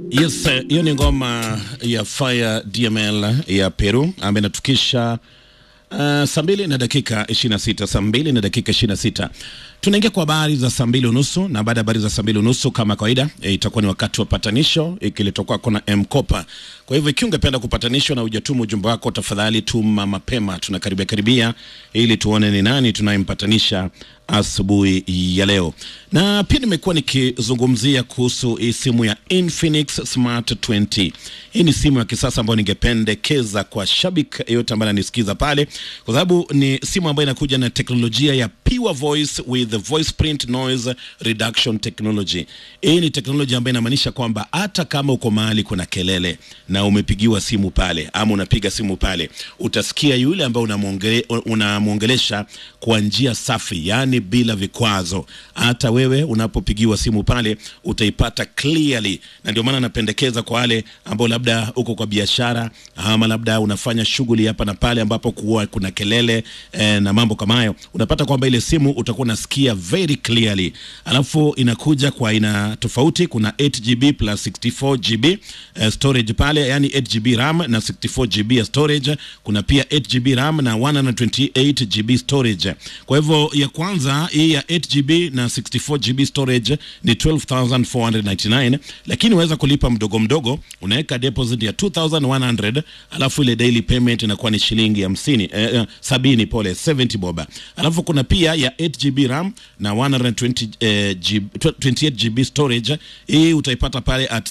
Yes, hiyo ni ngoma ya Fire DML ya Peru ambayo inatukisha uh, saa mbili na dakika 26, saa mbili na dakika 26. Tunaingia kwa habari za saa mbili unusu na baada ya habari za saa mbili unusu kama kawaida e, itakuwa ni wakati wa patanisho ikiletwa kwako na Mkopa. Kwa hivyo ikiwa ungependa kupatanishwa na hujatuma ujumbe wako, tafadhali tuma mapema, tunakaribia karibia, ili tuone ni nani tunayempatanisha asubuhi ya leo. Na pia nimekuwa nikizungumzia kuhusu hii simu ya Infinix Smart 20. Hii ni simu ya kisasa ambayo ningependekeza kwa shabiki yeyote ambaye ananisikiza pale, kwa sababu ni simu ambayo inakuja na teknolojia ya pure voice with voice print noise reduction technology. Hii ni teknolojia ambayo inamaanisha kwamba hata kama uko mahali kuna kelele na umepigiwa simu pale ama unapiga simu pale, utasikia yule ambaye unamwongele, unamwongelesha kwa njia safi, yani bila vikwazo. Hata wewe unapopigiwa simu pale utaipata clearly, na ndio maana napendekeza kwa wale ambao labda uko kwa biashara ama labda unafanya shughuli hapa na pale ambapo kuwa kuna kelele eh, na mambo kama hayo, unapata kwamba ile simu utakuwa unasikia very clearly. Alafu inakuja kwa aina tofauti, kuna 8GB plus 64GB eh, storage pale, yani 8GB RAM na 64GB ya storage. Kuna pia 8GB RAM na 128GB storage. Kwa hivyo ya kwanza hii ya 8GB na 64GB storage ni 12499 lakini unaweza kulipa mdogo mdogo, unaweka deposit ya 2100 alafu ile daily payment inakuwa ni shilingi 50 eh, eh, sabini pole 70 boba. Alafu kuna pia ya 8GB RAM na 120 eh, GB, 28GB storage. Hii utaipata pale at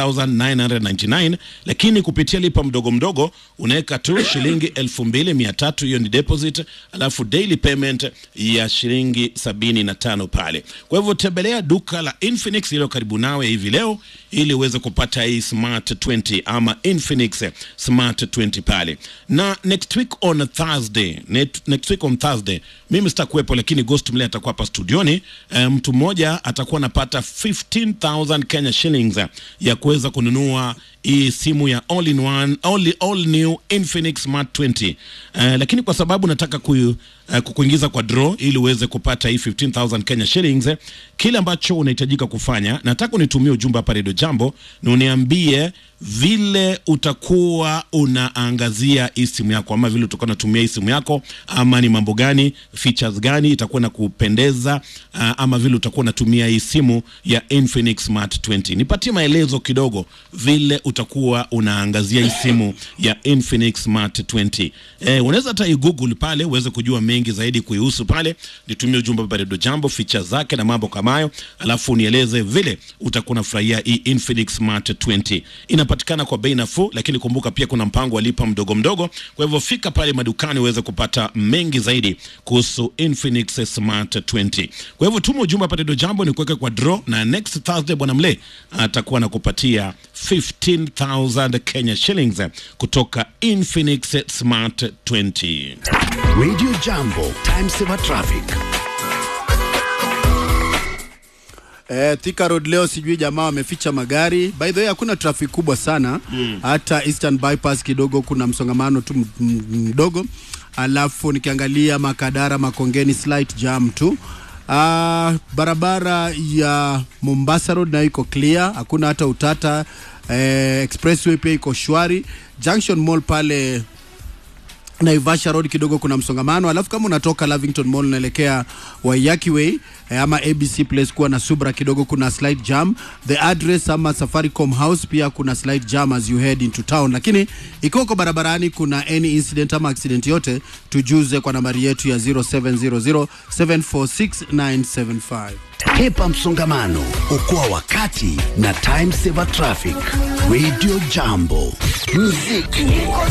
13999 lakini kupitia lipa mdogo mdogo unaweka tu shilingi 2300 hiyo ni deposit, alafu daily payment ya shilingi 75 pale. Kwa hivyo tembelea duka la Infinix iliyo karibu nawe hivi leo ili uweze kupata hii Smart 20 ama Infinix Smart 20 pale. Na next week on Thursday, net, next week on Thursday mimi sitakuwepo, lakini Ghost Mle atakuwa hapa studioni. E, mtu mmoja atakuwa anapata 15000 Kenya shillings ya kuweza kununua hii simu ya all in one all, all new Infinix Smart 20. Uh, lakini kwa sababu nataka ku, uh, kukuingiza kwa draw ili uweze kupata hii 15000 Kenya shillings, kile ambacho unahitajika kufanya, nataka unitumie ujumbe hapa Radio Jambo na uniambie vile utakuwa unaangazia hii simu yako, ama vile utakuwa unatumia hii simu yako, ama ni mambo gani, features gani itakuwa na kupendeza, uh, ama vile utakuwa unatumia hii simu ya Infinix Smart 20. Nipatie maelezo kidogo vile utakuwa unaangazia hii simu ya Infinix Smart 20. Eh, unaweza hata i-google pale uweze kujua mengi zaidi kuihusu pale. Nitumie ujumbe hapa Radio Jambo, features zake na mambo kama hayo, alafu nieleze vile utakuwa unafurahia hii Infinix Smart 20. Inapatikana kwa bei nafuu, lakini kumbuka pia kuna mpango wa lipa mdogo mdogo. Kwa hivyo fika pale madukani uweze kupata mengi zaidi kuhusu Infinix Smart 20. Kwa hivyo tuma ujumbe hapa Radio Jambo ni kuweka kwa draw, na next Thursday bwana Mle atakuwa anakupatia 15,000 Kenya shillings kutoka Infinix Smart 20. Radio Jambo, time saver traffic. Eh, Thika Road leo sijui jamaa wameficha magari. By the way hakuna traffic kubwa sana mm. Hata Eastern Bypass kidogo kuna msongamano tu m- m- mdogo, alafu nikiangalia Makadara Makongeni slight jam tu. Uh, barabara ya Mombasa Road nayo iko clear, hakuna hata utata. Eh, expressway pia iko shwari. Junction Mall pale Naivasha Road kidogo kuna msongamano, alafu kama unatoka Lavington Mall unaelekea Waiyaki Way eh, ama ABC Place kuwa na Subra kidogo kuna slight jam. The address ama Safaricom House pia kuna slight jam as you head into town, lakini ikiwa uko barabarani kuna any incident ama accident yote, tujuze kwa nambari yetu ya 0700 746 Hepa msongamano, okoa wakati na time saver traffic. Radio Jambo, muziki